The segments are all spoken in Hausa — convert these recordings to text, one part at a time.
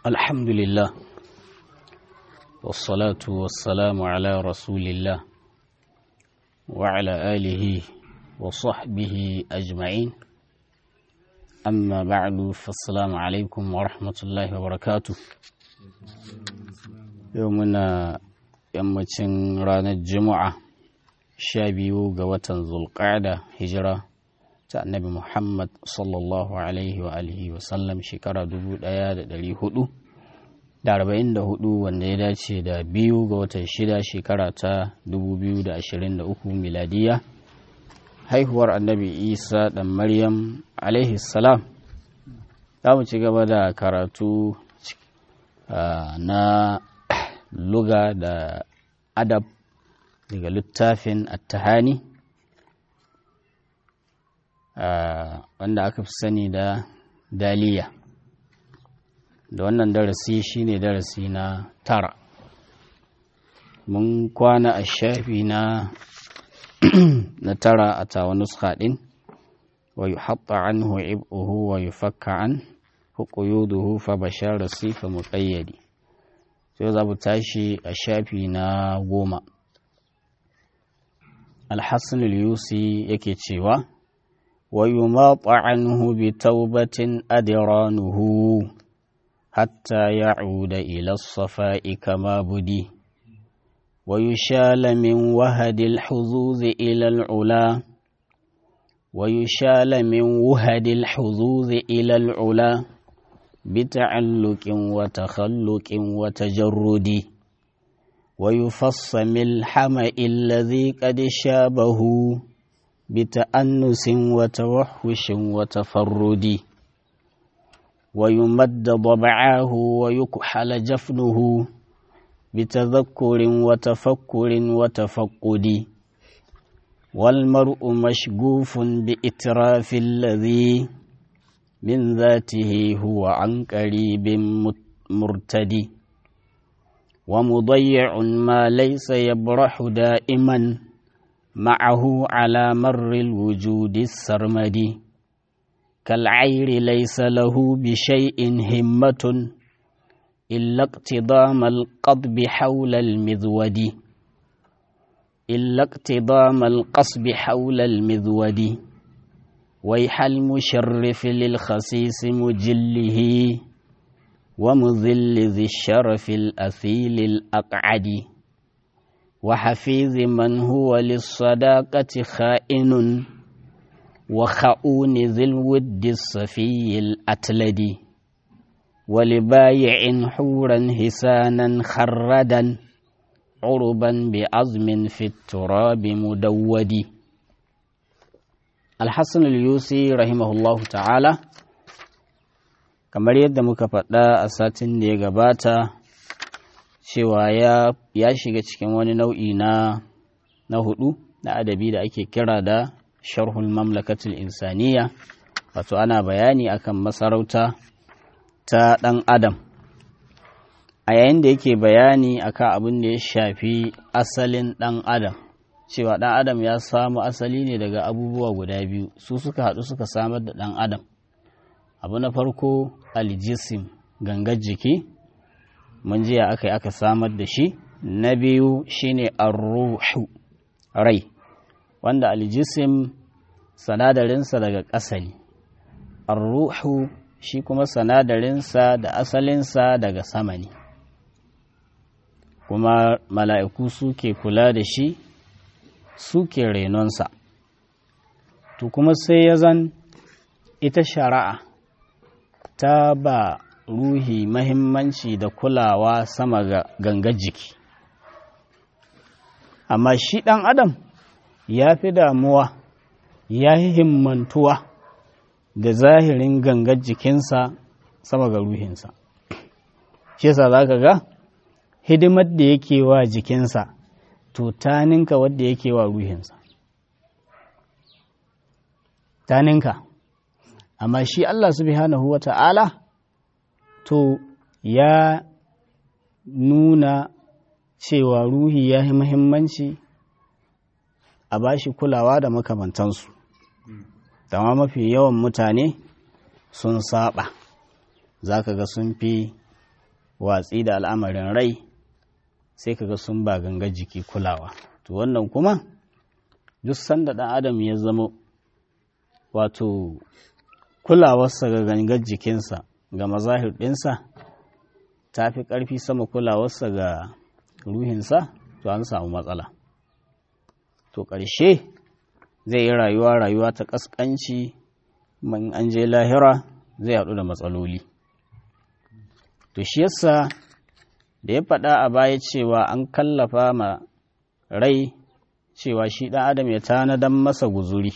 الحمد لله والصلاة والسلام على رسول الله وعلى آله وصحبه أجمعين أما بعد فالسلام عليكم ورحمة الله وبركاته يومنا yammacin ranar juma'a sha biyu ga watan zulƙada hijira ta annabi muhammad sallallahu alaihi wa alihi wasallam shekara dubu ɗaya da ɗari hudu da arba'in da hudu wanda ya dace da biyu ga watan shida shekara ta dubu biyu da ashirin da uku miladiya haihuwar annabi isa ɗan maryam alaihi salam za mu ci gaba da karatu na luga da adab daga littafin attahani wanda aka fi sani da daliya da wannan darasi shine darasi na tara mun kwana a shafi na na tara a tawa nuska ɗin wa yi haɓa an ib'uhu wa yi fakka an hukuyuduhu fa bashar sifa muƙayyadi sai za mu tashi a shafi na goma alhassan yusi yake cewa wa yumata anhu bi taubatin adiranuhu hatta ya'uda ila safai kama budi wa yushala min wahadil huzuz ila al'ula wa yushala min wahadil huzuz ila al'ula بتعلق وتخلق وتجرد ويفص من الحمأ الذي قد شابه بتأنس وتوحش وتفرد ويمد ضبعاه ويكحل جفنه بتذكر وتفكر وتفقد والمرء مشغوف بإتراف الذي من ذاته هو عن قريب مرتدي ومضيع ما ليس يبرح دائما معه على مر الوجود السرمدي كالعير ليس له بشيء همة إلا اقتضام القضب حول المذود إلا اقتضام القصب حول المذود ويح المشرف للخسيس مجله ومذل ذي الشرف الأثيل الأقعد وحفيظ من هو للصداقة خائن وخؤون ذي الود الصفي الأتلد ولبايع حورا هسانا خردا عربا بعظم في التراب مدود alhassan al-yusi rahimahullahu ta'ala kamar yadda muka faɗa a satin da ya gabata cewa ya, ya shiga cikin wani nau'i na na hudu na adabi da ake kira da sharhul mamlakatul insaniya wato ana bayani akan masarauta ta ɗan adam a yayin da yake bayani akan abin da ya shafi asalin ɗan adam cewa ɗan adam ya samu asali ne daga abubuwa guda biyu su suka haɗu suka samar da ɗan adam abu na farko aljisim gangar jiki mun jiya aka yi aka samar da shi na biyu shine arruhu rai wanda aljisim sanadarinsa daga ƙasa ne arruhu shi kuma sanadarinsa da asalinsa daga sama ne kuma mala'iku suke kula da shi suke renonsa to kuma sai ya zan ita shari'a ta ba ruhi mahimmanci da kulawa sama ga gangar jiki amma shi ɗan adam ya fi damuwa ya yi himmantuwa da zahirin gangar jikinsa sama ga ruhinsa shi yasa za ka ga hidimar da yake wa jikinsa to ta ninka wadda yake wa ruhinsa ta ninka amma shi Allah subhanahu wa ta'ala to ya nuna cewa ruhi ya yi muhimmanci a bashi kulawa da makamantansu dama mafi yawan mutane sun saba za ka ga sun fi watsi da al'amarin rai sai kaga sun ba gangar jiki kulawa to wannan kuma duk sanda ɗan adam ya zama wato kulawarsa ga gangar jikinsa ga mazahir ɗinsa ta fi ƙarfi sama kulawarsa ga ruhinsa to an samu matsala to ƙarshe zai yi rayuwa rayuwa ta ƙasƙanci in an je lahira zai haɗu da matsaloli to shi yasa da ya faɗa a baya cewa an kallafa ma rai cewa shi ɗan adam ya tanadan masa guzuri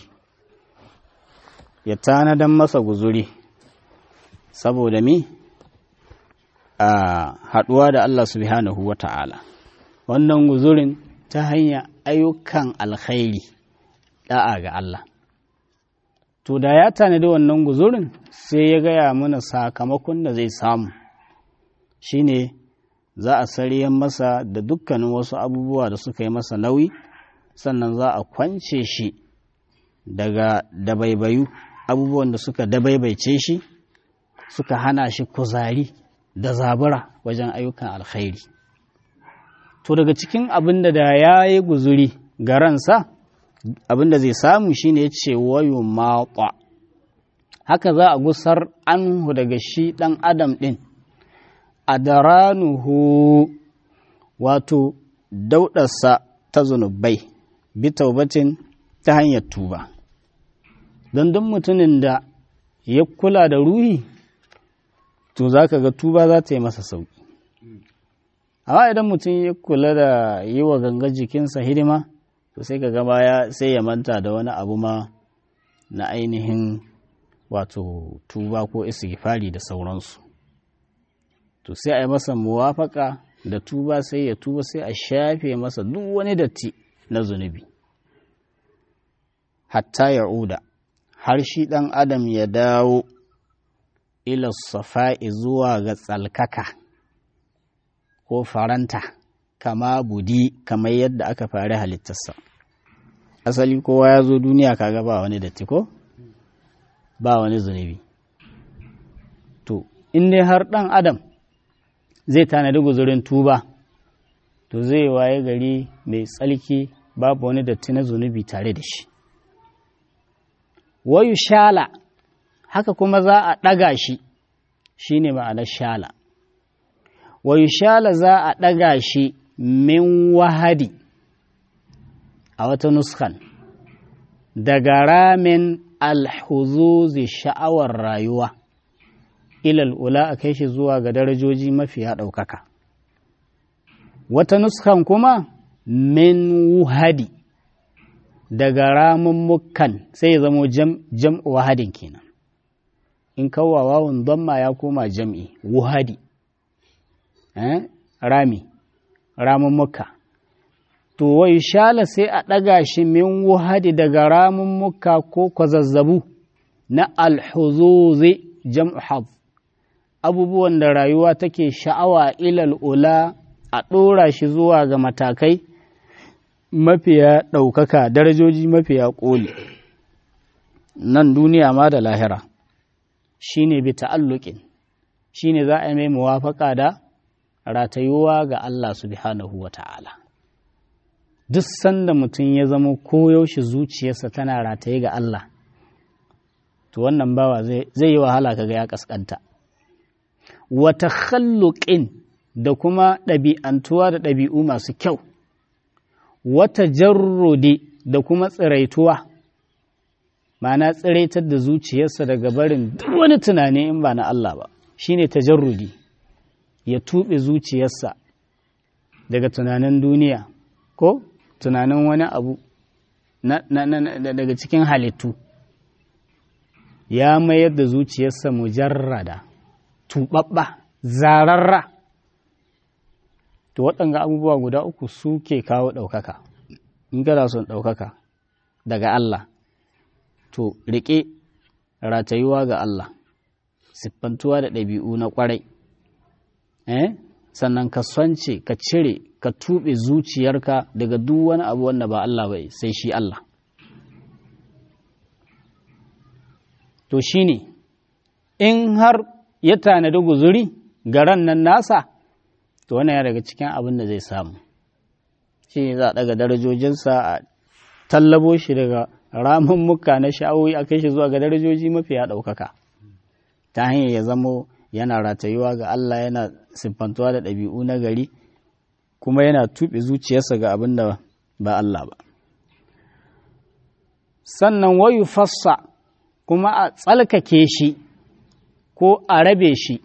ya tanadan masa guzuri saboda mi a haɗuwa da Allah subhanahu wa ta'ala wannan guzurin ta hanyar ayyukan alkhairi da'a ga Allah to da ya tanadi wannan guzurin sai ya gaya mana sakamakon da zai samu shine za a sariyan masa da dukkanin wasu abubuwa da suka yi masa nauyi sannan za a kwance shi daga dabaibayu abubuwan da suka dabaibaice shi suka hana shi kuzari da zabura wajen ayyukan alkhairi to daga cikin abin da da ya yi guzuri ga ransa abin da zai samu shine ya ce wayo maƙwa haka za a gusar anhu daga shi ɗan adam ɗin a daranuhu wato dauɗarsa ta zunubai bi taubatin ta hanyar tuba don duk mutumin da ya kula da ruhi to za ka ga tuba za ta yi masa sauƙi amma idan mutum ya kula da yi wa gangar jikinsa hidima to sai ka gaba ya sai ya manta da wani abu ma na ainihin wato tuba ko istighfari da sauransu to sai a yi masa muwafaka da tuba sai ya tuba sai a shafe masa duk wani datti na zunubi hatta ya uda har shi ɗan adam ya dawo ila safa'i zuwa ga tsalkaka ko faranta kama budi kamar yadda aka fari halittarsa asali kowa ya zo duniya kaga ba wani datti ko ba wani zunubi to in dai har ɗan adam zai tanadi guzurin tuba to zai waye gari mai tsalki babu wani datti na zunubi tare da shi wayu shala haka kuma za a ɗaga shi shi ne ma'anar shala wayu shala za a ɗaga shi min wahadi a wata nuskan daga ramin alhuzuzi sha'awar rayuwa ilal ula a kai shi zuwa ga darajoji mafiya ɗaukaka wata nuskan kuma min wuhadi daga ramummukan sai ya zamo jam'u wahadin kenan in kawwa wawun damma ya koma jam'i wuhadi eh? rami ramummuka to wai shala sai a ɗaga shi min wuhadi daga ramummuka ko kwazazzabu na alhuzuzi jam'u haz abubuwan da rayuwa take sha'awa ilal ula a ɗora shi zuwa ga matakai mafiya ɗaukaka darajoji mafiya ƙoli nan duniya ma da lahira shi ne bi ta'alluƙin shi ne za a mai muwafaƙa da ratayuwa ga Allah subhanahu wa ta'ala duk sanda mutum ya zama koyaushe zuciyarsa tana rataye ga Allah to wannan bawa zai yi wahala kaga ya kaskanta wata khalluƙin da kuma ɗabi'antuwa da ɗabi'u masu kyau wata jarrode da kuma tsiraituwa ma'ana tsiraitar da zuciyarsa daga barin duk wani tunani in ba na Allah ba shine tajarrudi ya tuɓe zuciyarsa daga tunanin duniya ko tunanin wani abu daga cikin halittu ya mayar da zuciyarsa mujarrada tuɓaɓɓa zararra to waɗanga abubuwa guda uku su ke kawo ɗaukaka in kana son ɗaukaka daga Allah to riƙe ratayuwa ga Allah siffantuwa da ɗabi'u na ƙwarai eh? sannan ka swance ka cire ka tuɓe zuciyarka daga duk wani abu wanda ba Allah bai sai shi Allah to shine in har ya tanadi guzuri ga ran nan nasa to wannan ya daga cikin abin da zai samu shi ne za a daga darajojinsa a tallabo shi daga ramin muka na sha'awoyi a kai shi zuwa ga darajoji mafi ya ɗaukaka ta hanyar ya zamo yana ratayuwa ga Allah yana siffantuwa da ɗabi'u na gari kuma yana tuɓe zuciyarsa ga abin da ba Allah ba sannan wayu fassa kuma a tsalkake shi ko a rabe shi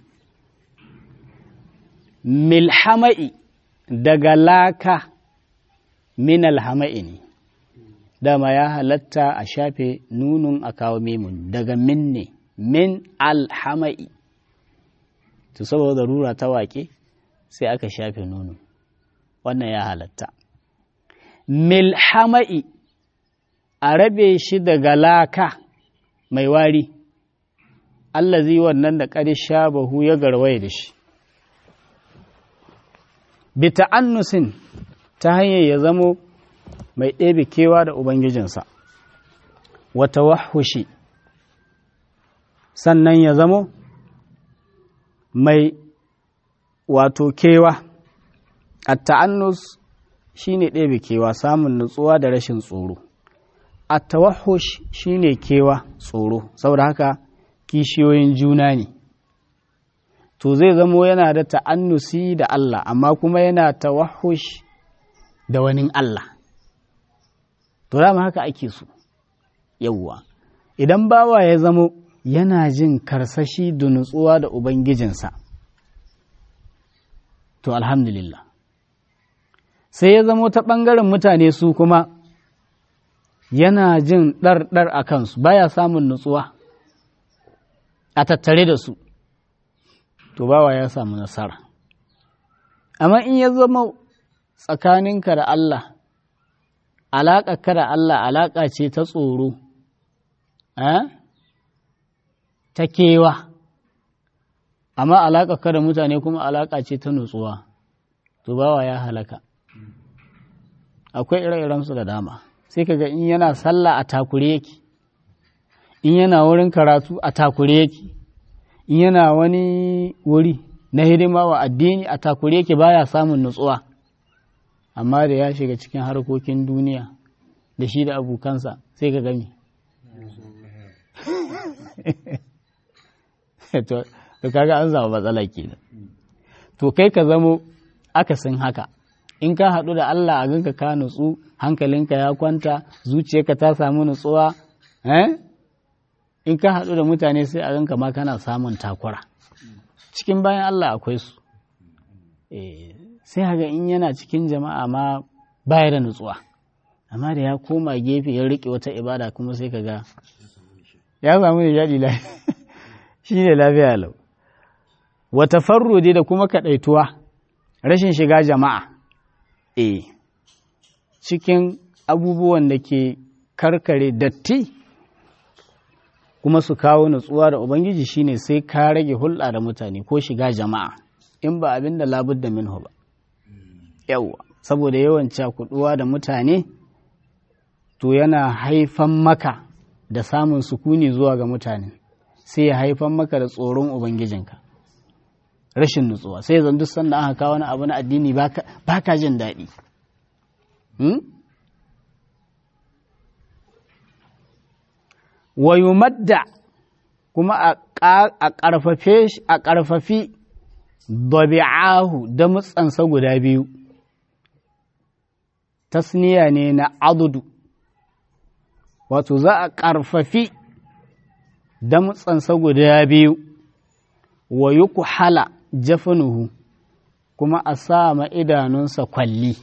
milhama'i daga laka min alhama'i ne dama ya halatta a shafe nunun a kawo memun daga min ne min alhama'i to saboda rura ta waƙe sai aka shafe nunun wannan ya halatta milhama'i a rabe shi daga laka mai wari allazi wannan da ƙarisha bahu ya garwaye da shi bi ta'annusin ta hanyar ya zamo mai ɗebe kewa da Ubangijinsa, wata wahushi, sannan ya zamo mai wato kewa, a ta'annus shi ne ɗebe kewa samun nutsuwa da rashin tsoro, a tawahush shi ne kewa tsoro, saboda haka kishiyoyin juna ne. To zai zamo yana da ta'annusi da Allah, amma kuma yana tawahush da wani Allah. To dama haka ake so, yawwa. Idan bawa ya zamo yana jin karsashi da nutsuwa da Ubangijinsa, to alhamdulillah. Sai ya zamo ta ɓangaren mutane su kuma yana jin ɗar-ɗar a kansu, baya samun nutsuwa a tattare da su, to bawa ya samu nasara. Amma in ya zama tsakaninka da Allah, alaƙarka da Allah alaƙa ce ta tsoro, ta kewa, amma alaƙarka da mutane kuma alaƙa ce ta nutsuwa, to bawa ya halaka. Akwai ire-irensu da dama, sai kaga in yana sallah a takure yake, in yana wurin karatu a takure yake, in yana wani wuri na hidima wa addini a takure yake baya samun nutsuwa. amma da ya shiga cikin harkokin duniya da shi da abokansa sai ka gami to kaga an zama matsala kenan to kai ka zamo akasin haka in ka haɗu da Allah a ganka ka nutsu hankalinka ya kwanta zuciyarka ta samu nutsuwa in ka haɗu da mutane sai a ganka ma kana samun takura cikin bayan Allah akwai su sai haga in yana cikin jama'a ma baya da nutsuwa amma da ya koma gefe ya riƙe wata ibada kuma sai ka ga ya samu da jaɗi shi ne lafiya lau wata farrode da kuma kaɗaituwa rashin shiga jama'a e cikin abubuwan da ke karkare datti kuma su kawo nutsuwa da ubangiji shine sai ka rage hulɗa da mutane ko shiga jama'a in ba abin da labudda minhu ba yawwa saboda yawan cakuduwa da mutane to yana haifan maka da samun sukuni zuwa ga mutane sai ya haifan maka da tsoron ubangijinka rashin nutsuwa sai zan duk sanda aka kawo wani abu na addini ba ka jin daɗi wa madda kuma a ƙarfafi dabi'ahu da mutsansa guda biyu tasniya ne na adudu wato za a ƙarfafi damtsansa guda biyu wa yi hala jafinuhu kuma a sa ma idanunsa kwalli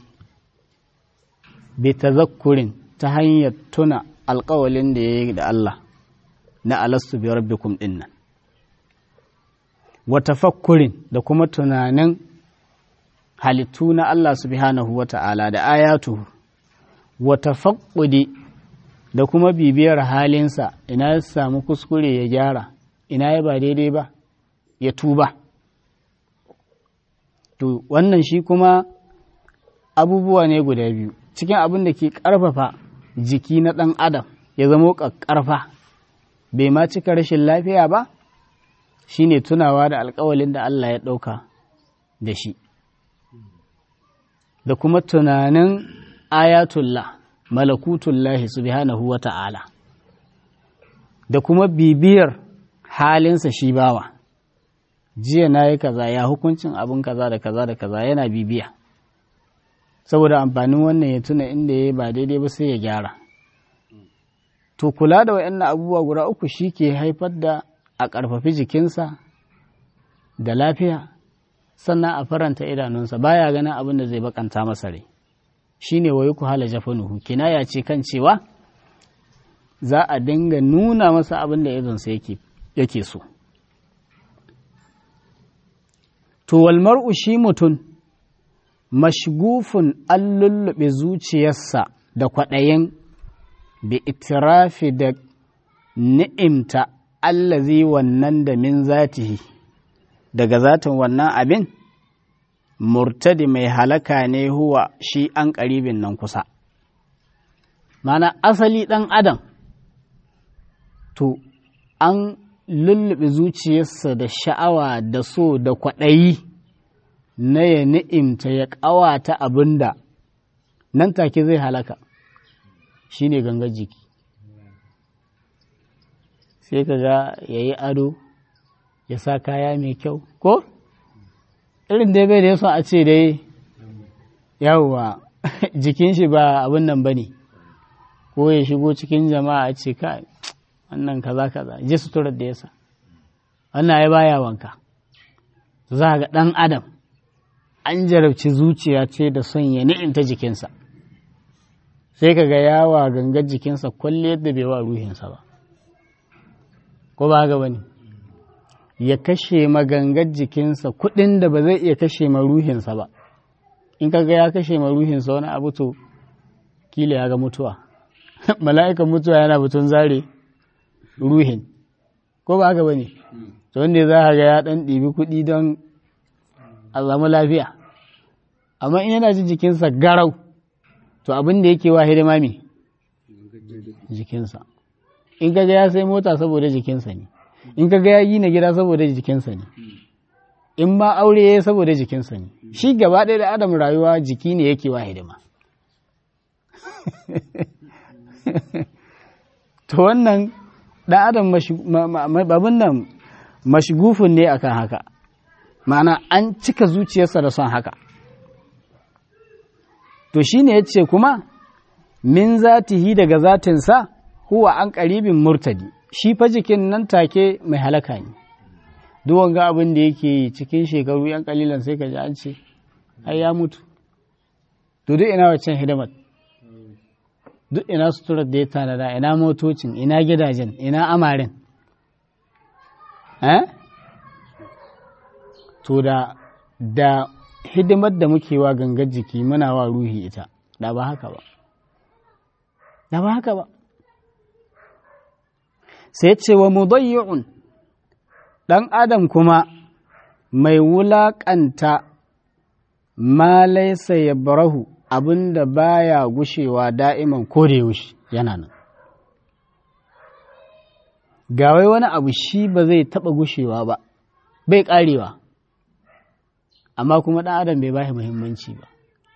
bi tazakkurin ta hanyar tuna alkawalin da ya yi da Allah na alastu biyar rabbikum ɗin nan wa tafakkurin da kuma tunanin halittu na Allah subhanahu wa ta'ala da ayatuhu wa tafaqqudi da kuma bibiyar halinsa ina ya samu kuskure ya gyara ina ya ba daidai ba ya tuba to wannan shi kuma abubuwa ne guda biyu cikin abin da ke ƙarfafa jiki na ɗan adam ya zamo ƙarfa bai ma cika rashin lafiya ba shine tunawa da alkawalin da Allah ya ɗauka da shi da kuma tunanin ayatullah malakutullahi subhanahu wa ta'ala da kuma bibiyar halinsa shi bawa jiya na yi kaza ya hukuncin abin kaza da kaza da kaza yana bibiya saboda amfanin wannan ya tuna inda ya ba daidai ba sai ya gyara to kula da waɗannan abubuwa guda uku shi ke haifar da a ƙarfafi jikinsa da lafiya sannan a faranta idanunsa baya ganin abin da zai bakanta masa rai shine wayi ku hala jafanuhu kinaya ce kan cewa za a dinga nuna masa abin da idonsa yake yake so to wal mar'u shi mutum mashgufun an lullube zuciyarsa da kwaɗayin bi itirafi da ni'imta allazi wannan da min zatihi daga zatin wannan abin murtadi mai halaka ne huwa shi an ƙaribin nan kusa mana asali ɗan adam to an lullube zuciyarsa da sha'awa da so da kwaɗayi na ya ni'imta ya ƙawata abin da nan take zai halaka shi ne gangar jiki sai ka ga ya yi ado ya sa kaya mai kyau ko irin dai bai da yaso a ce dai yawwa jikin shi ba abin nan ba ne ko ya shigo cikin jama'a a ce ka wannan kaza kaza ji suturar da yasa wannan ya baya wanka za ga ɗan adam an jarabci zuciya ce da son ya ni'inta jikinsa sai ka ga yawa gangar jikinsa kwalle yadda bai wa ruhinsa ba ko ba haka bane ya kashe magangar jikinsa kuɗin da ba zai iya kashe ma ruhinsa ba in ka ga ya kashe ma ruhinsa wani abu to kila ya ga mutuwa mala'ikan mutuwa yana batun zare ruhin ko ba haka bane to wanda za ka ga ya ɗan ɗibi kuɗi don a samu lafiya amma in yana jin jikinsa garau to abin da yake wa hidima me jikinsa in kaga ya sai mota saboda jikinsa ne in kaga ya yi na gida saboda jikinsa ne in ma aure ya saboda jikinsa ne shi gaba ɗaya da adam rayuwa jiki ne yake wa hidima to wannan ɗan adam babin nan mashigufin ne akan haka ma'ana an cika zuciyarsa da son haka to shi ne ya ce kuma min zatihi daga zatinsa huwa an ƙaribin murtadi shi fa jikin nan take mai halaka ne duk wanga abin da yake cikin shekaru yan kalilan sai ka ji an ce ai ya mutu to duk ina waccan hidimar duk ina suturar da ya tanada ina motocin ina gidajen ina amarin eh to da da hidimar da muke wa gangar jiki muna wa ruhi ita da ba haka ba da ba haka ba sai ce wa mudayyi'un ɗan adam kuma mai wulaƙanta ma laisa ya barahu abinda baya gushewa da'iman ko da yaushe yana nan ga wai wani abu shi ba zai taɓa gushewa ba bai ƙarewa amma kuma ɗan adam bai bashi muhimmanci ba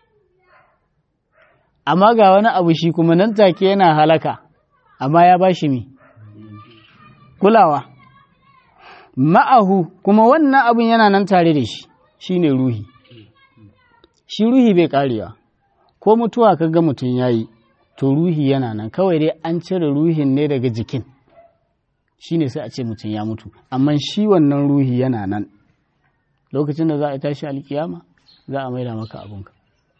amma ga wani abu shi kuma nan take yana halaka amma ya bashi mi kulawa ma'ahu kuma wannan abin yana nan tare da shi shine ruhi shi ruhi bai karewa ko mutuwa ka ga mutum ya yi to ruhi yana nan kawai dai an cire ruhin ne daga jikin shine sai a ce mutum ya mutu amma shi wannan ruhi yana nan lokacin da za a tashi alkiyama za a maida maka abinka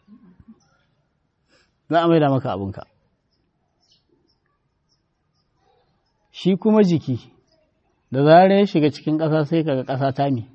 za a maida maka abinka shi kuma jiki da zarar ya shiga cikin ƙasa sai kaga ƙasa ta me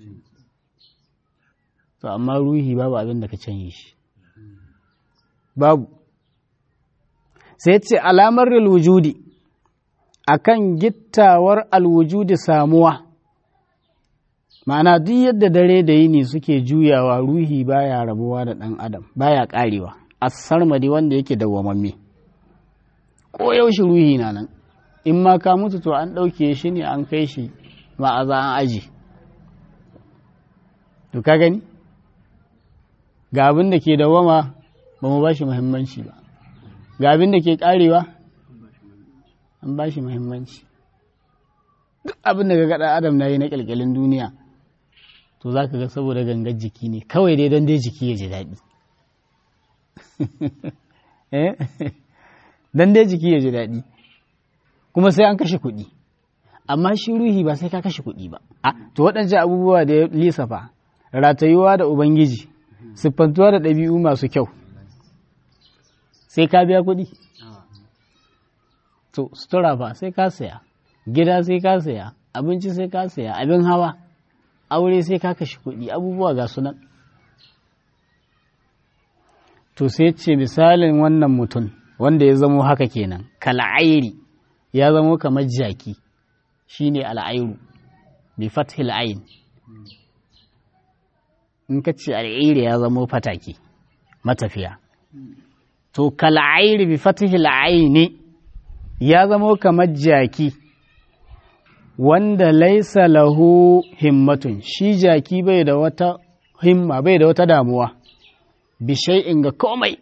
to amma ruhi babu abin da ka canye shi babu sai ce alamar alwujudi akan gittawar alwujudi samuwa ma'ana duk yadda dare da yini suke juyawa ruhi baya rabuwa da ɗan adam baya ƙarewa asarmadi wanda yake dawwamamme ko yaushe ruhi na nan in ma ka mutu to an ɗauke shi ne an kai shi ma'aza an aji to ka gani ga abin da ke dawama ba mu ba shi muhimmanci ba ga abin da ke karewa an ba shi muhimmanci duk abin da ga gada adam na yi na kyalkyalin duniya to za ka ga saboda gangar jiki ne kawai dai don dai jiki ya ji daɗi don dai jiki ya ji daɗi kuma sai an kashe kuɗi amma shi ruhi ba sai ka kashe kuɗi ba a to waɗancan abubuwa da ya lissafa ratayuwa da ubangiji siffantuwa da ɗabi'u masu kyau sai ka biya kuɗi to sutura ba sai ka saya gida sai ka saya abinci sai ka saya abin hawa aure sai ka kashe kuɗi abubuwa ga sunan to sai ce misalin wannan mutum wanda ya zamo haka kenan kal'airi ya zamo kamar jaki shine al'airu bi fathil ain in ka ce al'airi ya zamo fataki matafiya to kal'airi bi fathil aini ya zamo kamar jaki wanda laisa lahu himmatun shi jaki bai da wata himma bai da wata damuwa bishai'in ga komai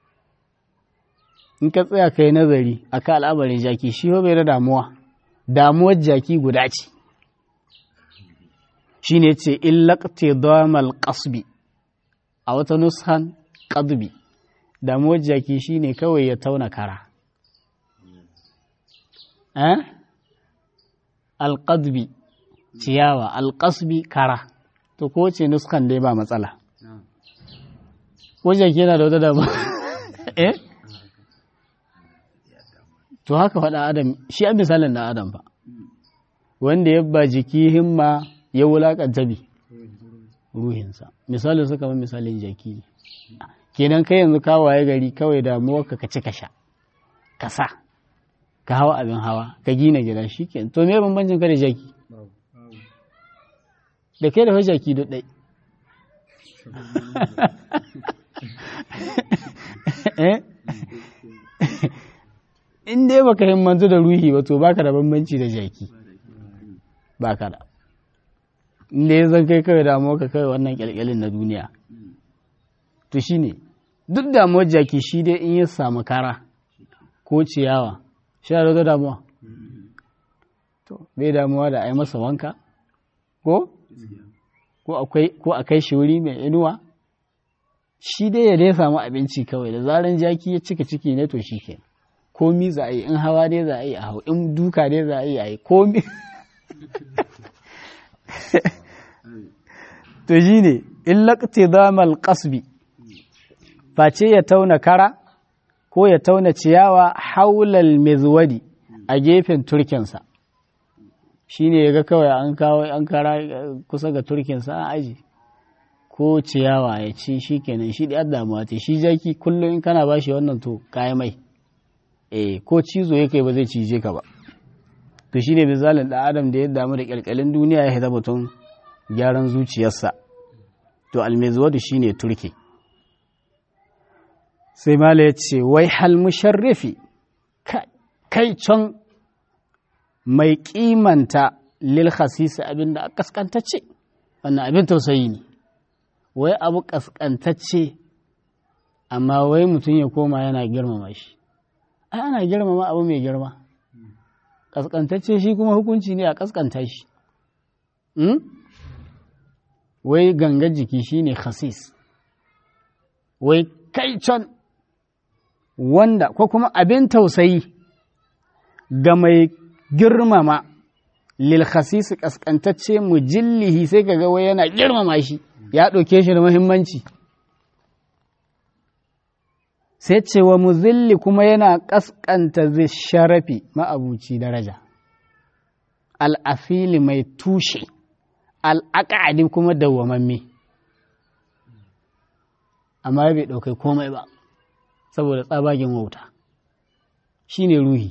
in ka tsaya kai nazari a ka al'amarin jaki shi bai da damuwa damuwar jaki guda ce shi ne ce illakte damal kasbi a wata nushan ƙadbi damuwar jaki shi ne kawai ya tauna kara eh? alƙadbi ciyawa alƙasbi kara to ko ce nuskan dai ba matsala wajen yana da wata dama eh to haka faɗa adam shi an misalin da adam ba wanda ya ba jiki himma ya wulaƙanta bi ruhinsa misalin su kamar misalin jaki ne kenan kai yanzu ka waye gari kawai damuwarka ka ci ka sha ka sa ka hawa abin hawa ka gina gida shi ke to me bambancin ka da jaki da kai da fa jaki duk ɗai in dai baka himmantu da ruhi ba to baka da bambanci da jaki baka da in dai zan kai kawai damuwa ka kawai wannan kyalkyalin na duniya to shine duk damuwar jaki shi dai in ya samu kara ko ciyawa shi da damuwa to bai damuwa da a yi masa wanka ko ko a kai shi wuri mai inuwa shi dai ya dai samu abinci kawai da zaran jaki ya cika ciki ne to shi ke komi za a yi in hawa dai za a yi a hau in duka dai za a yi a yi komi to shi ne in laƙti zamal ƙasbi face ya tauna kara ko ya tauna ciyawa haulal mezwadi a gefen turkinsa shi ne ya ga kawai an kawo an kara kusa ga turkinsa an aji ko ciyawa ya ci shi kenan shi da damuwa ta shi jaki kullum in kana bashi wannan to kayi mai eh ko cizo ya kai ba zai cije ka ba to shi ne misalin da adam da ya damu da kyalkyalin duniya ya haita mutum gyaran zuciyarsa to almezwadu shi ne turki sai mala ya ce wai hal musharrifi kai can mai kimanta lil khasisi abin da a kaskantacce wannan abin tausayi ne wai abu kaskantacce amma wai mutum ya koma yana girmama shi ai ana girmama abu mai girma kaskantacce shi kuma hukunci ne a kaskanta shi wai gangar jiki shine khasis wai kai can wanda ko kuma abin tausayi ga mai girmama lil khasis kaskantacce mujillihi sai kaga wai yana girmama shi ya ɗauke shi da muhimmanci sai ce wa muzilli kuma yana kaskanta zai sharafi ma'abuci daraja al'afili mai tushe al'aƙa'adi kuma dawwamamme amma bai ɗaukai komai ba saboda tsabagen wauta shi ne ruhi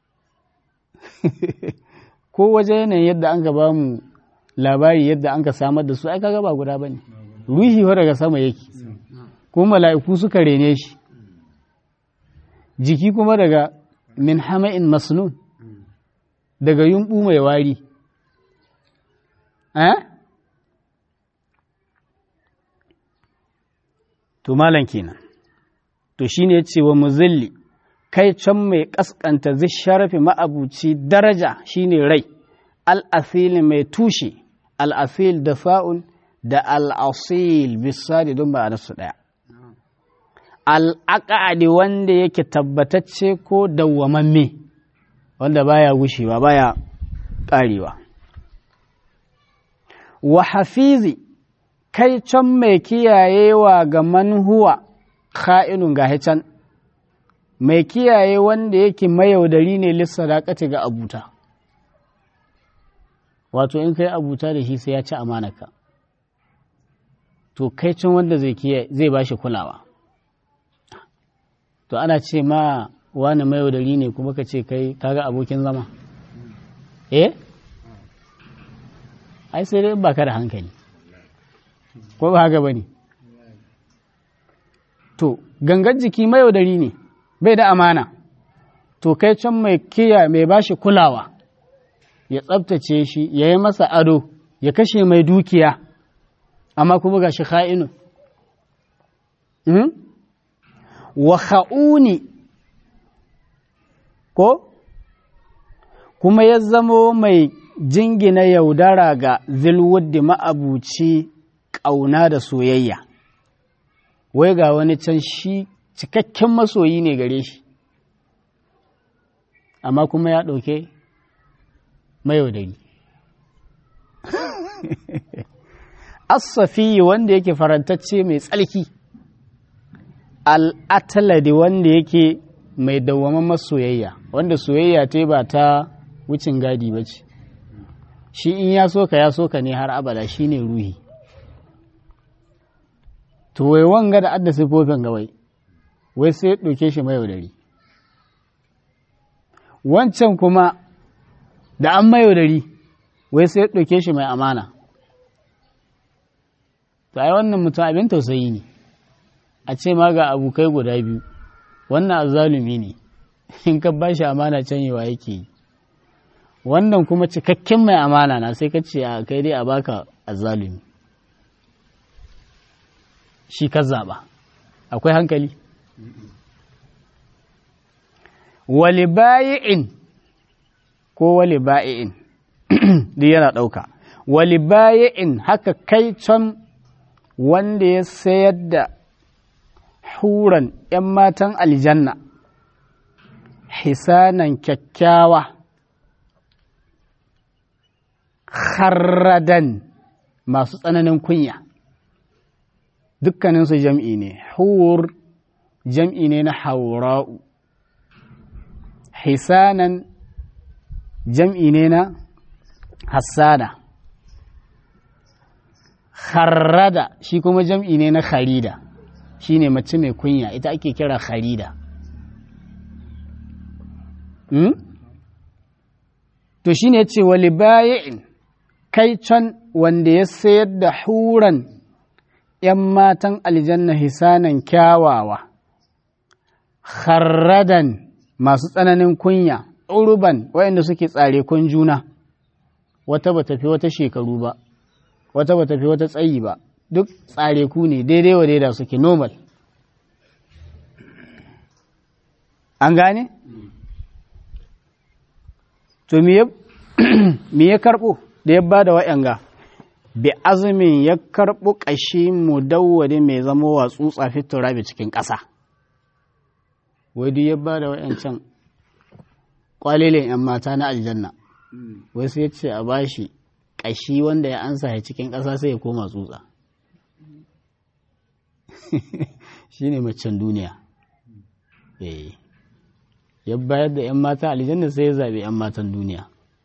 ko waje yanayin yadda an ka ba mu labari yadda an ka samar da su ai kaga ba guda ba ne ruhi wa daga sama yake ko mala'iku suka rene shi jiki kuma daga min hama'in masnun daga yumɓu mai wari to malam kenan to shine ya ce wa muzilli kai can mai kaskanta zai sharafi ma'abuci daraja shine rai al'asil mai tushe al'asil da fa'un da al'asil bisadi don ba su ɗaya al'aƙa'adi wanda yake tabbatacce ko dawwamamme wanda baya gushewa baya ƙarewa wa hafizi kai can mai kiyayewa ga manhuwa ka'inun ga can mai kiyaye wanda yake mayaudari ne lissadakati ga abuta wato in kai abuta da shi sai ya ci amanaka to kai can wanda zai zai bashi kulawa to ana ce ma wani mayaudari ne kuma ka ce kai kaga abokin zama eh ai sai dai ba ka da hankali ko ba haka ba ne to gangan jiki mayaudari ne bai da amana to kai can mai kiya mai bashi kulawa ya tsabtace shi ya yi masa ado ya kashe mai dukiya amma kuma ga shi kha'inu wa kha'uni ko kuma ya zamo mai jingina yaudara ga zilwuddi ma'abuci ƙauna da soyayya wai ga wani can shi cikakken masoyi ne gare shi amma kuma ya ɗauke mayaudari asafi wanda yake farantacce mai tsalki al'ataladi wanda yake mai dawwaman masoyayya wanda soyayya ta ba ta wucin gadi ba ce shi in ya soka ya soka ne har abada shi ne ruhi to wai wanga da adda sifofin gawai wai sai ɗauke shi mayaudari wancan kuma da an mayaudari wai sai ɗauke shi mai amana to ai wannan mutum abin tausayi ne a ce ma ga abokai guda biyu wannan azalumi ne in ka ba shi amana canyewa yake yi wannan kuma cikakken mai amana na sai ka ce a kai dai a baka azalumi shi ka zaɓa akwai hankali wali bayi'in ko wali bayi'in duk yana ɗauka wali bayi'in haka kai can wanda ya sayar da huran ‘yan matan aljanna hisanan kyakkyawa kharradan masu tsananin kunya dukkaninsu jam'i ne hur jam'i ne na haura'u hisanan jam'i ne na hassana kharrada shi kuma jam'i ne na kharida shi ne mace mai kunya ita ake kira kharida hmm? to shi ne ce wali bayin kai can wanda ya sayar da huran ‘yan matan aljanna hisanan kyawawa kharradan masu tsananin kunya uruban waɗanda suke tsare kun juna wata ba tafi wata shekaru ba wata ba tafi wata tsayi ba duk tsare ku ne daidai wa daida suke normal an gane? to me ya karɓo da ya ba da wa'yanga bi azumin ya karɓo ƙashi mu dawwade mai zama wa tsutsa fitura cikin ƙasa wai duk ya ba da wa'yancan ƙwalilin 'yan mata na aljanna wai sai ce a bashi ƙashi wanda ya ansa ya cikin ƙasa sai ya koma tsutsa shi ne macen duniya ya bayar da 'yan mata aljanna sai ya zaɓi 'yan matan duniya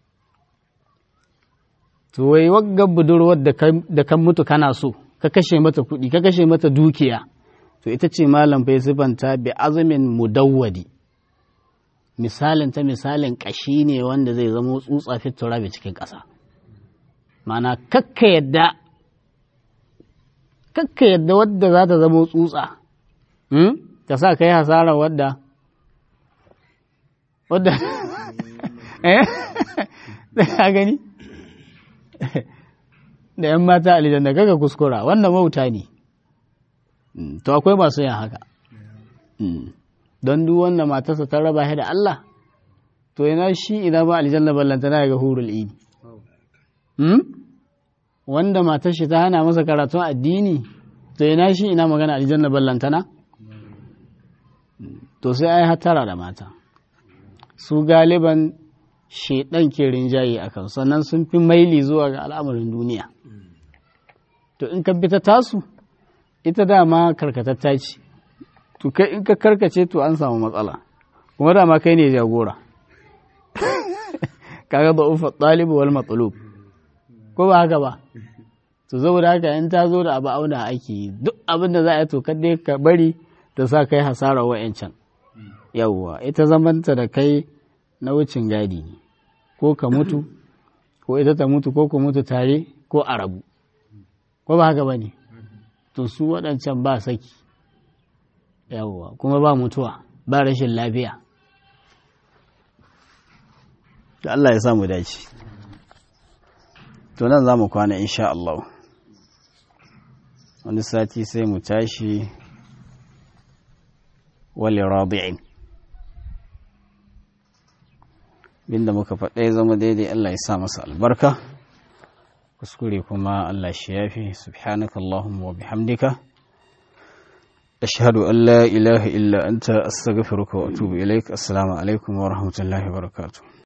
to wai wagga budurwar da kan mutu kana so ka kashe mata kuɗi ka kashe mata dukiya to ita ce malam bai sifanta bi azumin mudawwadi misalin ta misalin ƙashi ne wanda zai zama tsutsa fitura bai cikin ƙasa mana kakka yadda kakka yadda wadda za ta zama tsutsa ta sa ka yi hasara wadda wadda eh da gani da ‘yan mata aljanna kaga kuskura wannan wauta ne to akwai masu yin haka don duk wanda matarsa ta raba shi da Allah to yana shi idan ba aljanna ballantana ga hurul idi wanda matar shi ta hana masa karatun addini to yana shi ina magana aljanna ballantana to sai ai hatara da mata su galiban shaidan ke rinjaye a kan sannan sun fi maili zuwa ga al'amarin duniya to in ka bi ta tasu ita dama karkatatta ce to kai in ka karkace to an samu matsala kuma dama kai ne jagora kaga da ufa ɗalibu wal matsalub ko ba haka ba to saboda haka in ta zo da abu auna ake duk abin da za a yi to kadai ka bari ta sa kai hasara wa'yancan yawwa ita zamanta da kai na wucin gadi ne ko ka mutu ko ita ta mutu ko ku mutu tare ko a rabu ko ba haka ba ne to su waɗancan ba saki yawwa kuma ba mutuwa ba rashin lafiya da Allah ya samu dace to nan za mu kwana insha Allah wani sati sai mu tashi wali rabi'in binda muka faɗa ya zama daidai Allah ya sa masa albarka kuskure kuma Allah shi yafi subhanaka Allahumma wa bihamdika ashhadu an la ilaha illa anta astaghfiruka wa atubu ilaik assalamu alaikum wa rahmatullahi wa barakatuh